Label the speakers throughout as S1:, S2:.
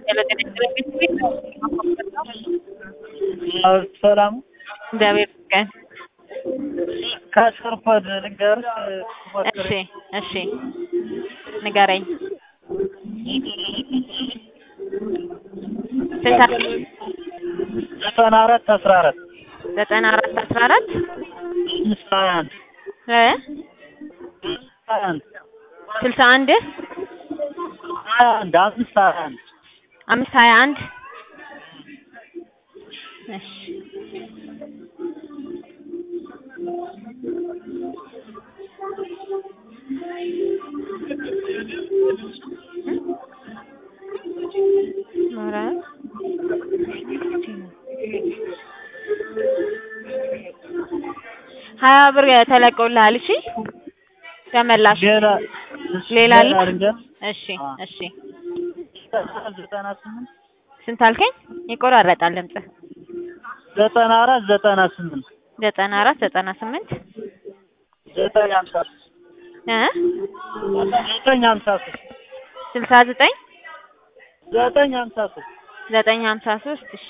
S1: ሰላም
S2: እግዚአብሔር ይመስገን።
S1: ከሰርኮድ ልንገርሽ
S2: እሺ እሺ ንገረኝ። ስንት አልከኝ?
S1: ዘጠና አራት አስራ አራት
S2: ዘጠና አራት አስራ አራት
S1: አምስት ሀያ አንድ
S2: እ
S1: ሀያ አንድ
S2: ስልሳ አንድ
S1: ሀያ አንድ አምስት ሀያ አንድ
S2: አምስት ሀያ አንድ እሺ ኧረ ሀያ ብር ተለቀውልሃል። እሺ ተመላሽ።
S1: ሌላ
S2: ሌላ አለ?
S1: ልንገር
S2: እሺ እሺ
S1: ዘጠና ስምንት
S2: ስንት አልከኝ? ይቆራረጣል ድምፅህ።
S1: ዘጠና አራት ዘጠና ስምንት
S2: ዘጠና አራት ዘጠና ስምንት
S1: ዘጠኝ ሀምሳ ሶስት
S2: እ
S1: ዘጠኝ ሀምሳ ሶስት
S2: ስልሳ ዘጠኝ
S1: ዘጠኝ ሀምሳ ሶስት
S2: ዘጠኝ ሀምሳ ሶስት እሺ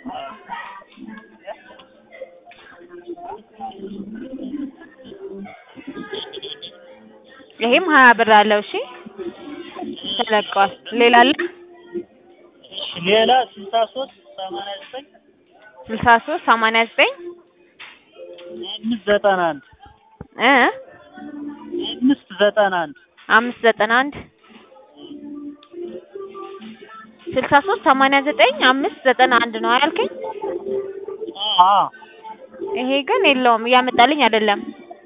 S2: ይሄም ሀያ ብር አለው። እሺ ተለቀዋል። ሌላ አለ?
S1: ሌላ ስልሳ ሶስት ሰማንያ ዘጠኝ
S2: ስልሳ ሶስት ሰማንያ ዘጠኝ
S1: አምስት ዘጠና አንድ
S2: እ
S1: አምስት ዘጠና አንድ
S2: አምስት ዘጠና አንድ ስልሳ ሶስት ሰማንያ ዘጠኝ አምስት ዘጠና አንድ ነው ያልከኝ?
S1: አዎ
S2: ይሄ ግን የለውም እያመጣልኝ አይደለም።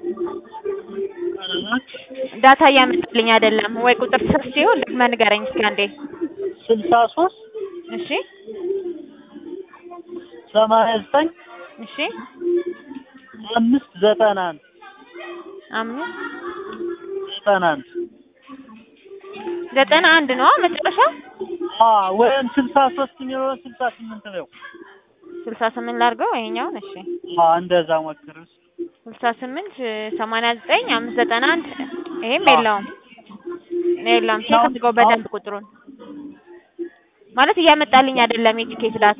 S2: ዳታ እያመጣልኝ አይደለም። ወይ ቁጥር ስር ሲሆን ደግመህ ንገረኝ እስኪ አንዴ።
S1: ስልሳ ሶስት
S2: እሺ
S1: ሰማንያ ዘጠኝ
S2: እሺ
S1: አምስት ዘጠና አንድ
S2: አምስት
S1: ዘጠና አንድ
S2: ዘጠና አንድ ነው መጨረሻ።
S1: አዎ ወይም ስልሳ ሶስት የሚሆነው ስልሳ ስምንት ነው።
S2: ስልሳ ስምንት ላድርገው ይሄኛውን። እሺ
S1: አዎ እንደዛ ሞክር።
S2: ስልሳ ስምንት ሰማንያ ዘጠኝ አምስት ዘጠና አንድ ይሄም
S1: አዎ።
S2: የለውም የለውም። ቼክ አድርገው በደንብ ቁጥሩን ማለት እያመጣልኝ አይደለም የቲኬት ዳታ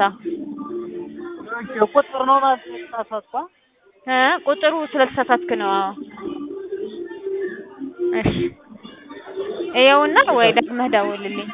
S1: ቁጥር ነው ማለት ነው የተሳሳትኩ።
S2: እ ቁጥሩ ስለተሳሳትክ ነው። አዎ እሺ ይኸውና ወይ ደግመህ ደውልልኝ።